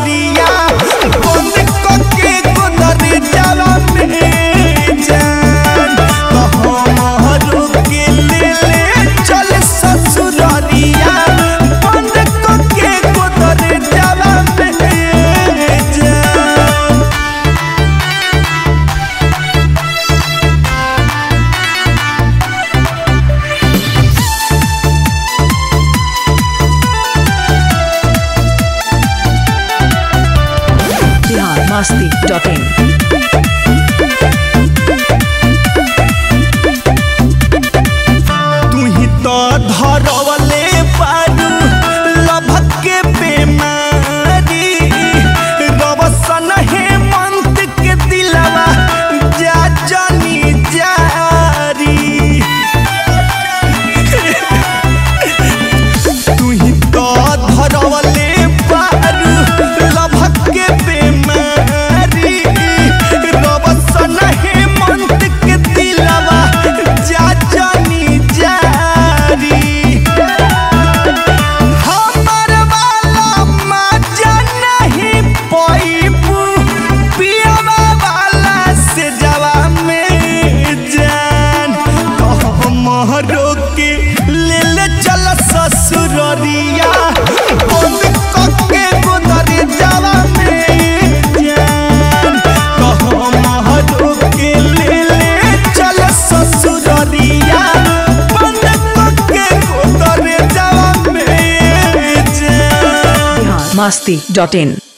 ससुररिया बंद कके गोदरे जावा में जान तो हमरो के ले ले चल ससुररिया बंद कके गोदरे जावा में जान Bihar Masti.in. तू ही तो धरवले पारू लभक के बेमारी रवसन हेमंत के दिलवा जा जनी जारी तू ही तो धरवले पारू लभक के बेमारी रवसन हेमंत के दिलवा जा जनी जारी हमर वाला मजा नहीं पैबू पियवा वाला से जवा में जान तो हमरो के ले ले चल ससुररिया बंद कके गोदरे जवा में जान तो हमरो के ले ले चल ससुररिया बंद कके गोदरे जवा में जान Bihar Masti.in.